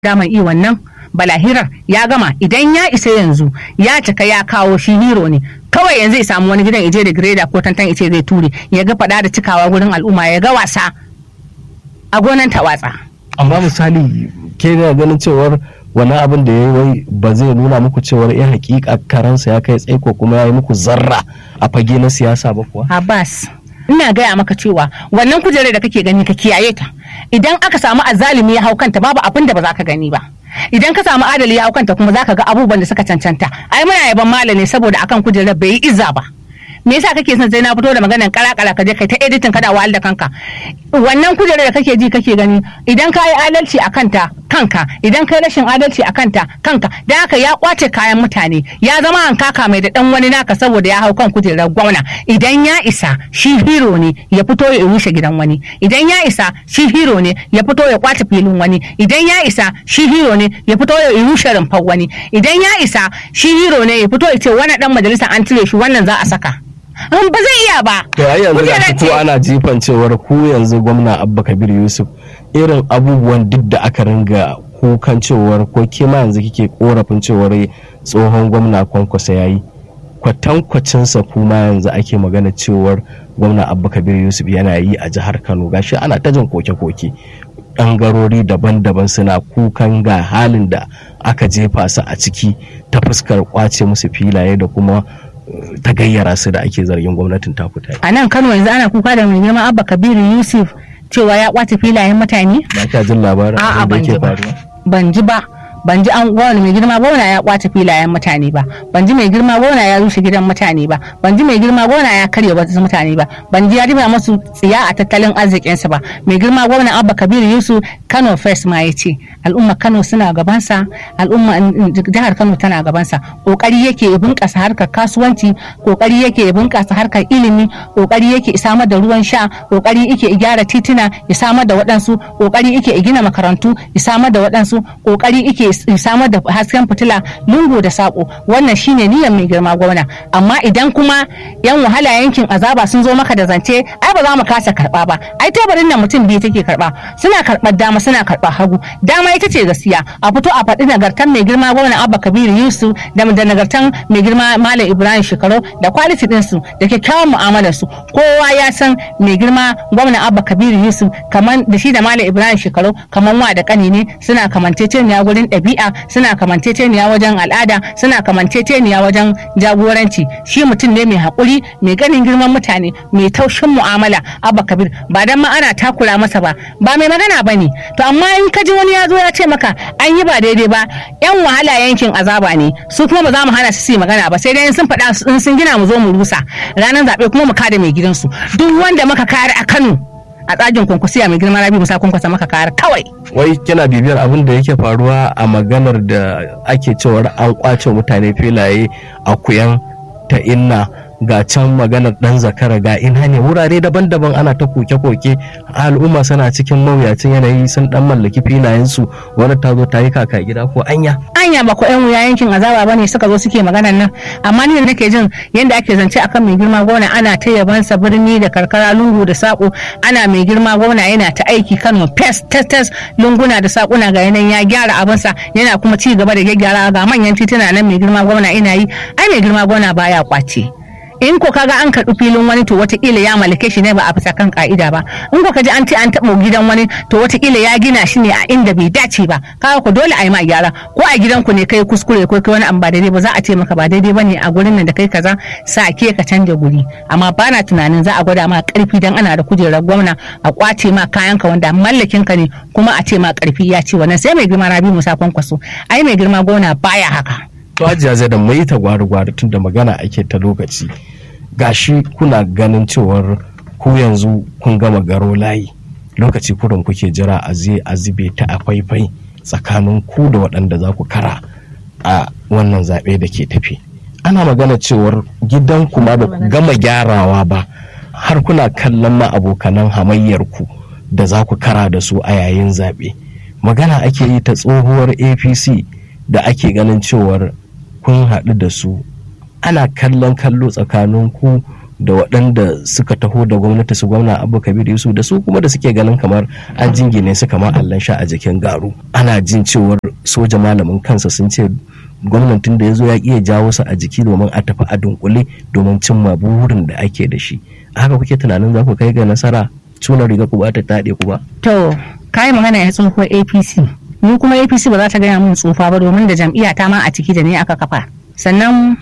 daman iya wannan balahirar ya gama idan ya isa yanzu ya cika ya kawo shi hero ne kawai yanzu ya samu wani gidan ije da greda ko tantan ice zai ture ya ga fada da cikawa gurin al'umma ya ga wasa a gonan tawatsa amma misali ke da ganin cewar wani abin da ya yi wai ba zai nuna muku cewar ya hakika karansa ya kai tsaiko kuma ya yi muku zarra a fage na siyasa ba kuwa Abbas ina gaya maka cewa wannan kujerar da kake gani ka kiyaye ta idan aka samu azalimi ya hau kanta babu abin da ba za ka gani ba idan ka samu adali ya hau kanta kuma za ka ga abubuwan da suka cancanta ai muna yaban malam ne saboda akan kujerar bai yi izza ba me yasa kake son sai na fito da maganar kala-kala ka je kai ta editing kada wahal da kanka wannan kujerar da kake ji kake gani idan ka yi adalci a kanta kanka idan ka yi rashin adalci a kanta kanka da haka ya kwace kayan mutane ya zama hankaka mai da dan wani naka saboda ya hau kan kujerar gwamna idan ya isa shi hero ne ya fito ya rushe gidan wani idan ya isa shi hero ne ya fito ya kwace filin wani idan ya isa shi hero ne ya fito ya rushe rumfar wani idan ya isa shi hero ne ya fito ya ce wani dan majalisa an cire shi wannan za a saka ba zai iya ba. To ai yanzu ga Kujerar ko ce. ana jifan cewar ku yanzu gwamna Abba Kabir Yusuf irin abubuwan duk da aka ringa kukan cewar ko ke ma yanzu kike korafin cewar tsohon gwamna kwankwasa yayi kwatankwacinsa kuma yanzu ake magana cewar gwamna Abba Kabir Yusuf yana yi a jihar Kano gashi ana ta jin koke-koke ɓangarori daban-daban suna kukan ga halin da aka jefa su a ciki ta fuskar kwace musu filaye da kuma eh, ta gayyara su da ake zargin gwamnatin ta fita A nan Kano yanzu ana kuka da mai girma Abba Kabiru Yusuf cewa ya kwace filayen mutane? ba kya jin labarin A'a abin da ban ji yake ba. faruwa Ban ji ba. Ban ji an gwamna mai girma gwamna ya kwace filayen mutane ba. Ban ji mai girma gwamna ya rushe gidan mutane ba. Ban ji mai girma gwamna ya karya wasu mutane ba. Ban ji ya riba masu tsiya a tattalin arzikinsa ba. Mai girma gwamna Abba Kabiru Yusuf Kano First ma ya ce al'umma Kano suna gabansa al'umma jihar Kano tana gabansa kokari yake ya bunƙasa harkar kasuwanci kokari yake ya bunƙasa harkar ilimi kokari yake ya samar da ruwan sha kokari yake ya gyara tituna ya samar da waɗansu kokari yake ya gina makarantu ya samar da waɗansu kokari yake ya samar da hasken fitila lungu da sako wannan shine niyyar mai girma gwamna amma idan kuma yan wahala yankin azaba sun zo maka da zance ai ba za mu kasa karba ba ai teburin nan mutum biyu take karba suna karɓar dama suna karɓar hagu dama ita ce gaskiya a fito a faɗi nagartan mai girma gwamna abba kabiru yusuf da da nagartan mai girma malam ibrahim shekaru da kwaliti ɗinsu da kyakkyawan mu'amalar su kowa ya san mai girma gwamna abba kabiru yusuf kaman da shi da malam ibrahim shekaru kaman wa da kani ne suna kamanceceniya gurin ɗabi'a suna kamanceceniya wajen al'ada suna kamanceceniya wajen jagoranci shi mutum ne mai haƙuri mai ganin girman mutane mai taushin mu'amala abba kabir ba dan ma ana takura masa ba ba mai magana ba ne to amma in ka ji wani ya zo ya ce maka an yi ba daidai ba yan wahala yankin azaba ne su kuma ba za mu hana su su yi magana ba sai dai in sun faɗa in sun gina mu zo mu rusa ranar zaɓe kuma mu kada mai gidansu duk wanda muka kare a kano a tsagin kwankwasiya mai girma rabi musa kwankwasa maka kare kawai wai kina bibiyar abin da yake faruwa a maganar da ake cewar an kwace mutane filaye a kuyan ta inna ga can maganar dan zakara ga ina ne wurare daban-daban ana ta koke-koke al'umma suna cikin mawuyacin yanayi sun dan mallaki filayensu wani ta zo ta yi kaka gida ko anya anya ba ko yan wuya yankin azaba bane suka zo suke maganar nan amma ni da nake jin yanda ake zance akan mai girma gona ana ta yabansa birni da karkara lungu da sako ana mai girma gona yana ta aiki Kano pes tes tes lunguna da sakuna ga yanan ya gyara abinsa yana kuma ci gaba da gyara ga manyan tituna nan mai girma gona ina yi ai mai girma gona baya kwace in ko kaga an karɓi filin wani to wataƙila ya mallake shi ne ba a bisa kan ka'ida ba in ko kaji an ce an taɓa gidan wani to wataƙila ya gina shi ne a inda bai dace ba kaga ko dole a yi ma gyara ko a gidanku ne kai kuskure ko kai wani abu ba daidai ba za a ce maka ba daidai ba ne a gurin nan da kai kaza sa ke ka canja guri amma ba na tunanin za a gwada ma ƙarfi dan ana da kujerar gwamna a kwace ma kayanka wanda mallakin ka ne kuma a ce ma ƙarfi ya ce wannan sai mai girma rabi musa kwankwaso ai mai girma gwamna baya haka to hajiya zai da mai ta gwari-gwari tun da magana ake ta lokaci gashi kuna ganin cewar ku yanzu kun gama garo layi lokaci kurin kuke jira a zai a zube ta a faifai tsakanin ku da waɗanda za ku kara a wannan zaɓe da ke tafi ana magana cewar gidan kuma da ku gama gyarawa ba har kuna kallon ma abokanan hamayyar ku da za ku kara da su a yayin zaɓe magana ake yi ta tsohuwar apc da ake ganin cewar kun haɗu da su ana kallon kallo tsakanin ku da waɗanda suka taho da gwamnati su gwamna abu kabir yusuf da su kuma da suke ganin kamar an jingine su kamar allan sha a jikin garu ana jin cewar soja malamin kansa sun ce gwamnatin da ya zo ya iya jawo su a jiki domin a tafi a dunkule domin cimma burin da ake da shi haka kuke tunanin za ku kai ga nasara tuna riga ku ba ta taɗe ku ba to kayi magana ya tsohuwar apc ni kuma apc ba za ta gaya min tsufa ba domin da jam'iyya ta ma a ciki da ni aka kafa sannan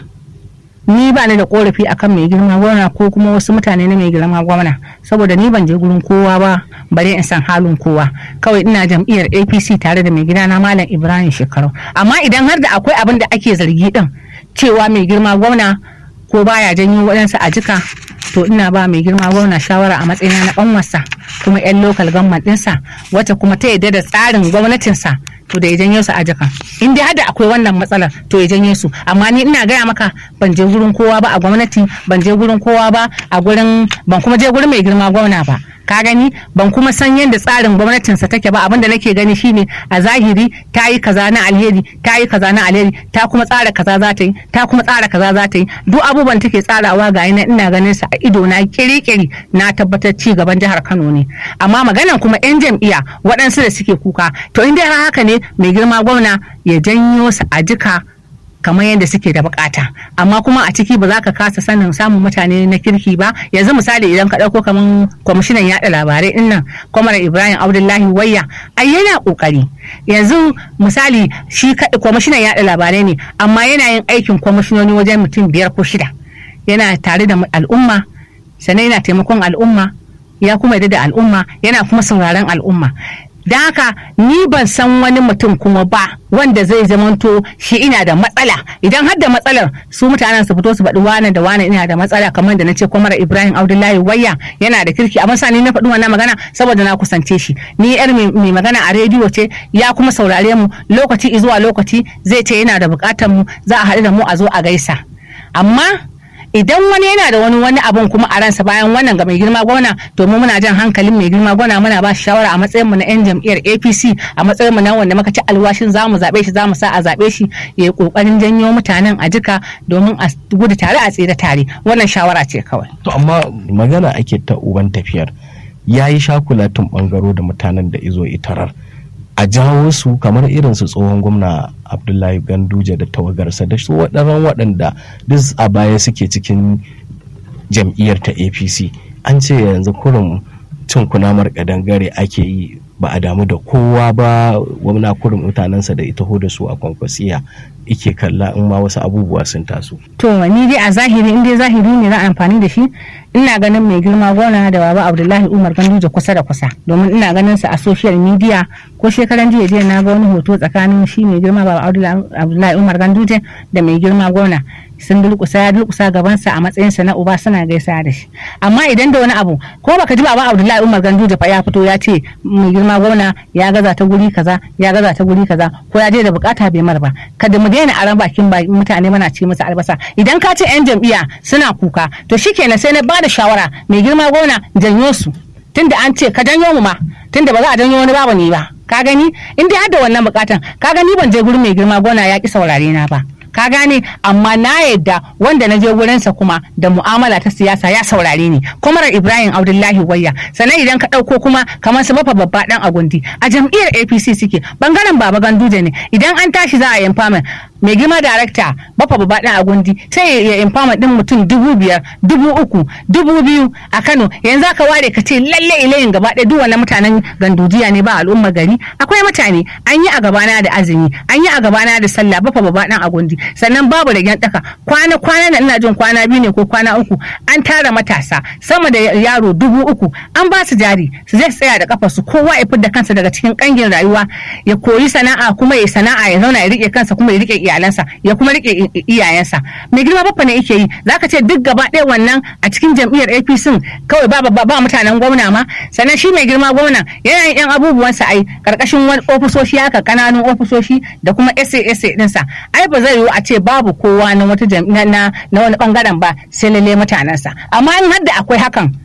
ni ba ni da korafi akan mai girma gwamna ko kuma wasu mutane na mai girma gwamna saboda ni ban je gurin kowa ba bare in san halin kowa kawai ina jam'iyyar apc tare da mai gidana malam ibrahim shekaru amma idan har da akwai abin da ake zargi din cewa mai girma gwamna ko baya janyo waɗansu a jika to ina ba mai girma gwamna shawara a matsayina na ƙanwarsa kuma 'yan lokal government ɗinsa wata kuma ta yadda da tsarin gwamnatinsa to da ya janyo su a jaka in dai hada akwai wannan matsalar to ya janye su amma ni ina gaya maka ban je gurin kowa ba a gwamnati ban je gurin kowa ba a gurin ban kuma je gurin mai girma gwamna ba ka gani ban kuma san yadda tsarin gwamnatinsa take ba abinda nake gani shine a zahiri ta yi kaza na alheri ta yi kaza na alheri ta kuma tsara kaza za ta yi ta kuma tsara kaza za ta yi duk abubuwan take tsarawa ga ina ina ganin sa a ido na kiri-kiri na tabbatar ci gaban jihar Kano ne amma maganan kuma yan jam'iyya waɗansu da suke kuka to in dai haka ne mai girma gwamna ya janyo su a jika kamar yadda suke da bukata amma kuma a ciki ba za ka kasa sanin samun mutane na kirki ba yanzu misali idan ka ɗauko kamar kwamishinan yaɗa labarai din nan kwamar ibrahim abdullahi wayya ai yana kokari yanzu misali shi kwamishinan yaɗa labarai ne amma yana yin aikin kwamishinoni wajen mutum biyar ko shida yana tare da al'umma sannan yana taimakon al'umma ya kuma yarda da al'umma yana kuma sauraron al'umma da haka ni ban san wani mutum kuma ba wanda zai zamanto shi ina da matsala idan har da matsalar su mutanen su fito su faɗi wane da wane ina da matsala kamar da na ce kwamar ibrahim abdullahi wayya yana da kirki amma sani na faɗi wannan magana saboda na kusance shi ni yar mai magana a rediyo ce ya kuma saurare mu lokaci zuwa lokaci zai ce yana da buƙatar mu za a haɗu da mu a zo a gaisa amma idan wani yana da wani wani abun kuma a ransa bayan wannan ga mai girma gwamna to mu muna jan hankalin mai girma gwamna muna ba shi shawara a matsayin mu na yan jam'iyyar APC a matsayin mu na wanda muka ci alwashin zamu zabe shi zamu sa a zabe shi ya yi kokarin janyo mutanen a jika domin a gudu tare a tsira tare wannan shawara ce kawai to amma magana ake ta uban tafiyar yayi shakulatin bangaro da mutanen da izo itarar a jawo su kamar irin su tsohon gwamna abdullahi ganduje da tawagarsa da su waɗannan waɗanda duk a baya suke cikin jam'iyyar ta apc an ce yanzu kurin cin kunamar kadangare ake yi ba a damu da kowa ba gwamna kurin mutanensa da ita da su a kwankwasiya ike kalla in ma wasu abubuwa sun taso. To ni dai a zahiri in dai zahiri ne za a amfani da shi ina ganin mai girma gona da baba Abdullahi Umar Ganduje kusa da kusa domin ina ganin sa a social media ko shekaran jiya jiya na ga wani hoto tsakanin shi mai girma baba Abdullahi Umar Ganduje da mai girma gona sun dulkusa ya dulkusa gabansa a matsayinsa na uba suna gaisa da shi amma idan da wani abu ko baka ji baba Abdullahi Umar Ganduje fa ya fito ya ce mai girma gwamna ya gaza ta guri kaza ya gaza ta guri kaza ko ya je da bukata bai mar ba kada mu daina aran bakin mutane mana ce musu albasa idan ka ce yan jam'iyya suna kuka to shikenan sai na bada shawara mai girma gwamna janyo su tunda an ce ka janyo mu ma tunda ba za a janyo wani babu ne ba ka gani in dai har da wannan bukatan ka gani ban je gurin mai girma gwamna ya ki saurare na ba ka gane amma na yadda wanda na je wurinsa kuma da mu'amala ta siyasa ya saurare ni kwamar ibrahim abdullahi wayya sannan idan ka ɗauko kuma kamar su mafa babba dan agundi a jam'iyyar apc suke bangaren baba ganduje ne idan an tashi za a yi empowerment mai girma darakta bafa babba dan agundi sai ya empowerment din mutum dubu biyar dubu uku dubu biyu a kano yanzu aka ware ka ce lalle ilayin gaba ɗaya duk wannan mutanen gandujiya ne ba al'ummar gari akwai mutane an yi a gabana da azumi an yi a gabana da sallah bafa babba dan agundi sannan babu ragen daka kwana kwana na ina jin kwana biyu ne ko kwana uku an tara matasa sama da yaro dubu uku an ba su jari su zai tsaya da kafa su kowa ya fidda kansa daga cikin kangin rayuwa ya koyi sana'a kuma ya sana'a ya zauna ya rike kansa kuma ya rike iyalansa ya kuma rike iyayensa mai girma baffa ne yake yi zaka ce duk gaba ɗaya wannan a cikin jam'iyyar APC kawai ba ba, ba mutanen gwamna ma sannan shi mai girma gwamna yana yin yan abubuwansa ai karkashin wani ofisoshi haka kananun ofisoshi da kuma SA dinsa ai ba zai yiwu a ce babu kowa na wata na, na wani bangaren ba sai lalle mutanensa amma in hadda akwai hakan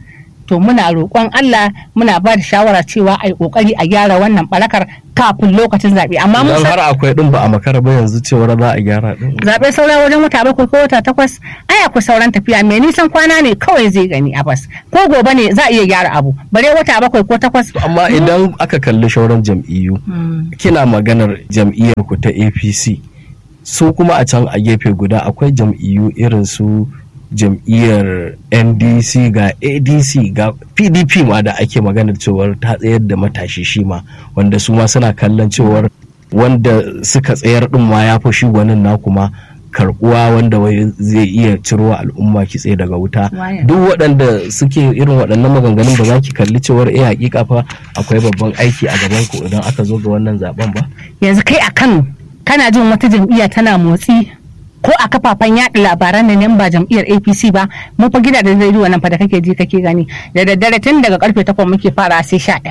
to muna roƙon Allah muna ba da shawara cewa a yi ƙoƙari a gyara wannan barakar kafin lokacin zaɓe amma mun Idan har akwai din ba a makara ba yanzu cewar za a gyara din. zaɓe saura wajen wata bakwai ko wata takwas ai akwai sauran tafiya mai nisan kwana ne kawai zai gani a bas ko gobe ne za a iya gyara abu bare wata bakwai ko takwas Amma idan aka kalli shauran jam'iyyu kina maganar jam'iyyar ku ta APC su kuma a can a gefe guda akwai jam'iyyu irin su jam'iyyar ndc ga adc ga pdp ma da ake maganar cewar ta tsayar da matashi shi ma wanda su ma suna kallon cewar wanda suka tsayar din ma ya fi shi gwanin na kuma karbuwa wanda wai zai iya ciro al'umma kitse daga wuta Waye? duk waɗanda suke irin waɗannan maganganun ba za ki kalli cewar eh hakika fa akwai babban aiki a gaban ku idan aka zo ga wannan zaben ba yanzu kai a Kano kana jin wata jam'iyya tana motsi ko a kafafen yaɗa labaran nan ba jam'iyyar APC ba mun fa gidajen rediyo nan fa da kake ji kake gani da daddare tun daga karfe 8 muke fara sai 11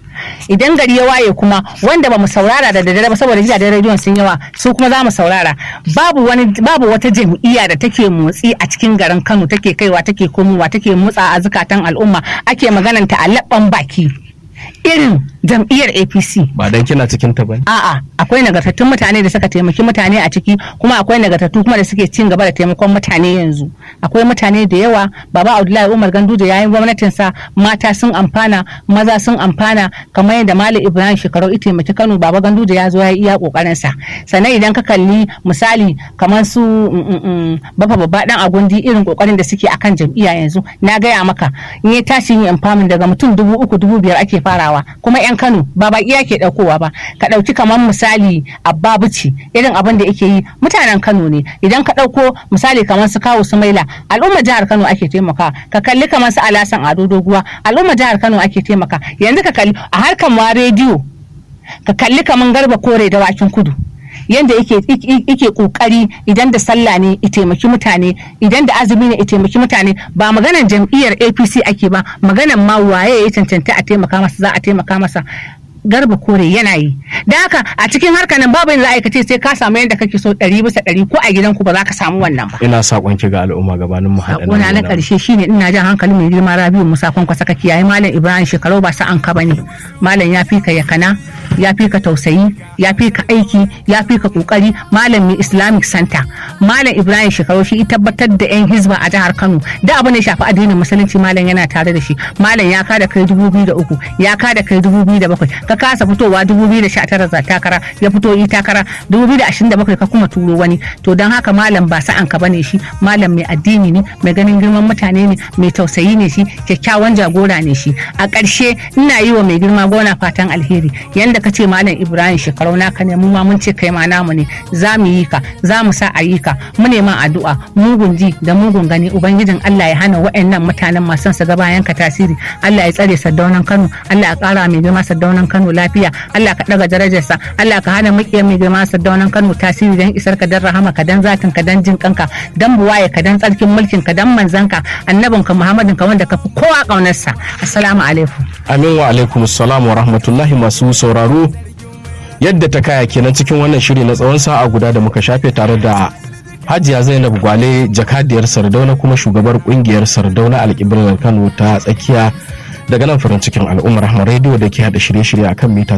idan gari ya waye kuma wanda ba mu saurara da daddare ba saboda gidajen rediyon sun yawa su kuma za mu saurara babu wani babu wata jam'iyya da take motsi a cikin garin Kano take kaiwa take komowa take motsa a zukatan al'umma ake magananta a labban baki irin jam'iyyar APC ba dan kina cikin ta bane A'a, akwai nagartattun mutane da suka taimaki mutane a ciki, kuma akwai nagartattu kuma da suke cin gaba da taimakon mutane yanzu. Akwai mutane da yawa, Baba Abdullahi Umar Ganduje yayin gwamnatinsa mata sun amfana, maza sun amfana, kamar yadda Malam Ibrahim Shekarau ya taimaki Kano, Baba Ganduje ya zo ya yi iya kokarin sa. Sannan idan ka kalli misali kamar su mm, mm, mm, Bafa Babba dan Agundi irin kokarin da suke akan jam'iyya yanzu, na gaya maka in ya tashi yin empowerment daga mutum dubu uku dubu biyar ake farawa, kuma 'yan Kano ba baki ke ɗaukowa ba, ka ɗauki kamar misali abba buci irin abin da yake yi mutanen kano ne idan ka ɗauko misali kamar su kawo su maila al'ummar jihar kano ake taimaka ka kalli kamar su alasan ado doguwa al'ummar jihar kano ake taimaka yanzu ka kalli a harkar ma rediyo ka kalli kamar garba kore da wakin kudu yanda yake yake kokari idan da sallah ne ya taimaki mutane idan da azumi ne ya taimaki mutane ba maganar jam'iyyar APC ake ba maganar ma waye ya cancanta a taimaka masa za a taimaka masa garba kore yana yi da haka a cikin harkar nan babu yadda za a aikace sai ka samu yadda kake so ɗari bisa ɗari ko a gidanku ba za ka samu wannan ba ina sakon ki ga al'umma gabanin mu haɗa sakona na ƙarshe shine ina jan hankali mai girma rabiu musa kwankwasa ka kiyaye malam ibrahim shekaru ba sa'an ka bane malam ya fi ka yakana ya fi ka tausayi ya fi ka aiki ya fi ka kokari malam mai islamic center malam ibrahim shekaru shi tabbatar da yan hizba a jihar kano da abu ne shafi addinin musulunci malam yana tare da shi malam ya kada kai dubu biyu da uku ya kada kai dubu biyu da bakwai ka kasa fitowa dubu biyu da sha tara za takara ya fito yi takara dubu biyu da ashirin da bakwai ka kuma turo wani to don haka malam ba sa'an ka bane shi malam mai addini ne mai ganin girman mutane ne mai tausayi ne shi kyakkyawan jagora ne shi a ƙarshe ina yi wa mai girma gona fatan alheri yanda ka ce malam ibrahim shekarau naka ne mu ma mun ce kai ma namu ne za mu yi ka za mu sa a yi ka mu neman addu'a mugun ji da mugun gani ubangijin allah ya hana wa'annan mutanen masu su ga bayan ka tasiri allah ya tsare saddaunan kano allah ya ƙara mai girma saddaunan kano lafiya allah ka ɗaga darajarsa allah ka hana maƙiyar mai girma saddaunan kano tasiri don isar ka dan rahama ka dan zatin ka dan jin kanka dan buwaye ka dan tsarkin mulkin ka dan manzanka annabinka muhammadin ka wanda ka fi kowa ƙaunarsa assalamu alaikum amin wa alaikum salam wa rahmatullahi masu sauraro yadda ta kaya kenan cikin wannan shiri na tsawon sa'a guda da muka shafe tare da hajiya zainab gwale jakadiyar sardauna kuma shugabar kungiyar sardauna alƙiblar kano ta tsakiya daga nan farin cikin al'ummar rahama rediyo da ke hada shirye-shirye akan mita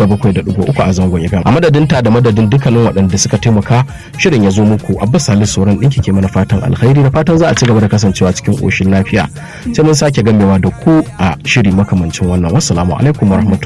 97.3 a zangon igan a madadin ta da madadin dukkanin waɗanda suka taimaka shirin ya zo muku abbas salisu sauran ɗinki ke mana fatan alkhairi da fatan za a ci gaba da kasancewa cikin ƙoshin lafiya sai mun sake gamewa da ku a shiri makamancin wannan wassalamu alaikum warahmatullahi